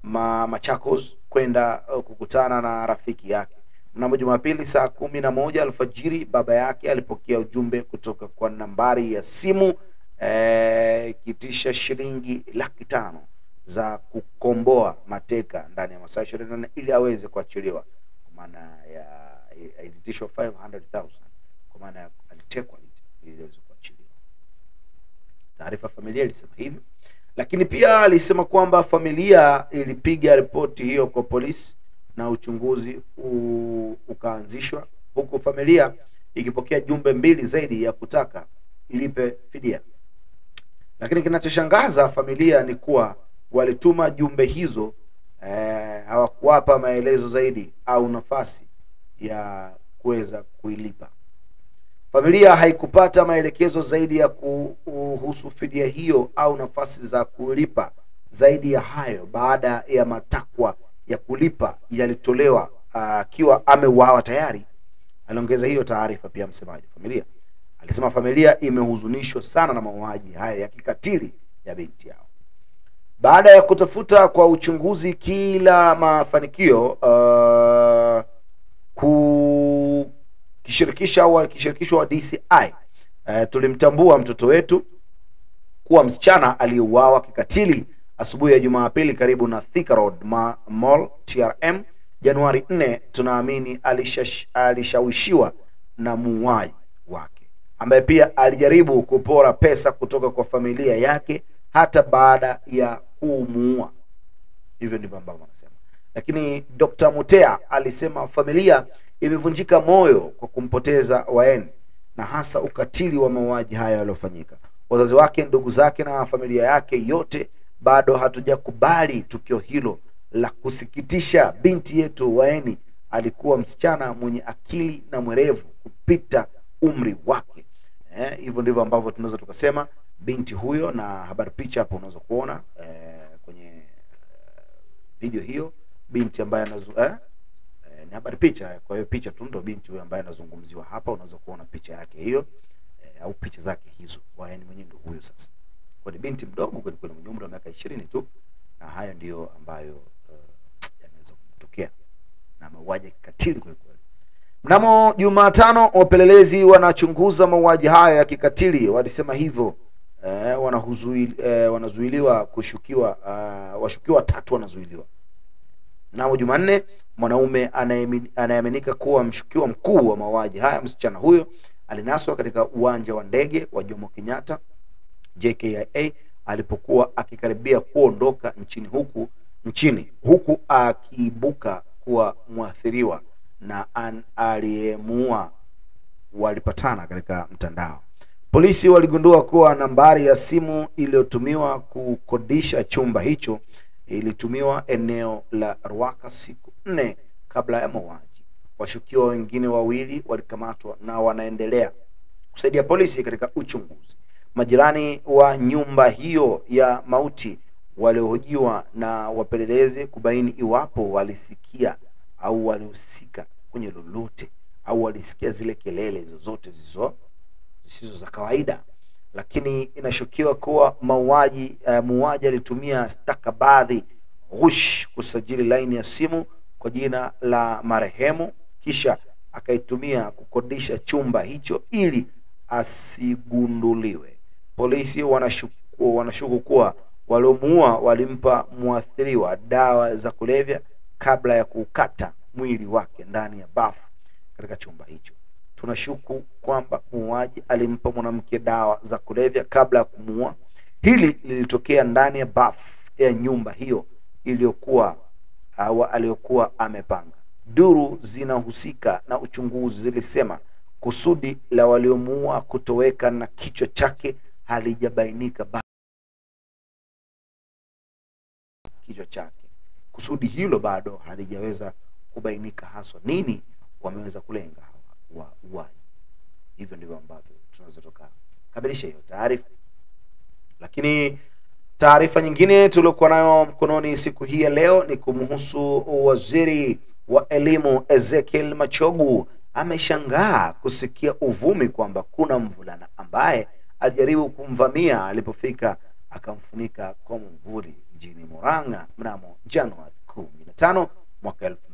ma Machakos kwenda uh, kukutana na rafiki yake. Mnamo Jumapili saa kumi na moja alfajiri baba yake alipokea ujumbe kutoka kwa nambari ya simu eh, ikitisha shilingi laki tano za kukomboa mateka ndani ya masaa ishirini na nne ili aweze kuachiliwa kwa maana ya ilitishwa 500,000 kwa maana ya alitekwa ili aweze kuachiliwa. Taarifa ya familia ilisema hivyo, lakini pia alisema kwamba familia ilipiga ripoti hiyo kwa polisi na uchunguzi u, ukaanzishwa huku familia ikipokea jumbe mbili zaidi ya kutaka ilipe fidia. Lakini kinachoshangaza familia ni kuwa walituma jumbe hizo eh, hawakuwapa maelezo zaidi au nafasi ya kuweza kuilipa. Familia haikupata maelekezo zaidi ya kuhusu fidia hiyo au nafasi za kulipa zaidi ya hayo, baada ya matakwa ya kulipa yalitolewa akiwa uh, ameuawa tayari. Aliongeza hiyo taarifa pia msemaji familia alisema familia imehuzunishwa sana na mauaji haya ya kikatili ya binti yao. Baada ya kutafuta kwa uchunguzi kila mafanikio uh, kukishirikisha au akishirikishwa wa DCI uh, tulimtambua mtoto wetu kuwa msichana aliyeuawa kikatili asubuhi ya Jumapili karibu na Thika Road Ma Mall TRM Januari 4. Tunaamini alishash, alishawishiwa na muuaji wake ambaye pia alijaribu kupora pesa kutoka kwa familia yake hata baada ya kumuua. Hivyo ndivyo ambavyo wanasema. Lakini Dr. Mutea alisema familia imevunjika moyo kwa kumpoteza Waeni na hasa ukatili wa mauaji haya yaliyofanyika. Wazazi wake, ndugu zake na familia yake yote bado hatujakubali tukio hilo la kusikitisha. Binti yetu Waeni alikuwa msichana mwenye akili na mwerevu kupita umri wake. Eh, hivyo ndivyo ambavyo tunaweza tukasema binti huyo, na habari picha hapo unaweza kuona eh, kwenye eh, video hiyo binti ambaye anazu eh, eh, ni habari picha. Kwa hiyo picha tu ndio binti huyo ambaye anazungumziwa hapa, unaweza kuona picha yake hiyo eh, au picha zake hizo. Waeni mwenyewe ndio huyo sasa kwa ni binti mdogo kweli kweli mwenye umri wa miaka ishirini tu, na hayo ndiyo ambayo uh, yanaweza kutokea na mauaji ya kikatili kweli kweli. Mnamo Jumatano, wapelelezi wanachunguza mauaji hayo ya kikatili walisema hivyo. Eh, wanahuzuili, eh, wanazuiliwa kushukiwa uh, washukiwa watatu wanazuiliwa. Mnamo Jumanne, mwanaume anayeaminika kuwa mshukiwa mkuu wa mauaji haya msichana huyo alinaswa katika uwanja wa ndege wa Jomo Kenyatta JKIA alipokuwa akikaribia kuondoka nchini huku nchini huku akiibuka kuwa mwathiriwa na aliyemuua walipatana katika mtandao. Polisi waligundua kuwa nambari ya simu iliyotumiwa kukodisha chumba hicho ilitumiwa eneo la Ruaka siku nne kabla ya mauaji. Washukiwa wengine wawili walikamatwa na wanaendelea kusaidia polisi katika uchunguzi. Majirani wa nyumba hiyo ya mauti waliohojiwa na wapelelezi kubaini iwapo walisikia au walihusika kwenye lolote au walisikia zile kelele zozote zisizo zisizo za kawaida, lakini inashukiwa kuwa mauaji uh, muuaji alitumia stakabadhi ghush kusajili laini ya simu kwa jina la marehemu, kisha akaitumia kukodisha chumba hicho ili asigunduliwe. Polisi wanashuku, wanashuku kuwa waliomuua walimpa mwathiriwa dawa za kulevya kabla ya kuukata mwili wake ndani ya bafu katika chumba hicho. Tunashuku kwamba muuaji alimpa mwanamke dawa za kulevya kabla ya kumuua. Hili lilitokea ndani ya bafu ya nyumba hiyo iliyokuwa au aliyokuwa amepanga. Duru zinahusika na uchunguzi zilisema kusudi la waliomuua kutoweka na kichwa chake halijabainika bado. Kichwa chake, kusudi hilo bado halijaweza kubainika haswa nini wameweza kulenga hawa wauaji. Hivyo ndivyo ambavyo tunaweza tukakamilisha hiyo taarifa, lakini taarifa nyingine tuliokuwa nayo mkononi siku hii ya leo ni kumhusu waziri wa elimu Ezekiel Machogu ameshangaa kusikia uvumi kwamba kuna mvulana ambaye alijaribu kumvamia alipofika akamfunika kwa mvuli. jijini Murang'a mnamo Januari 15 mwaka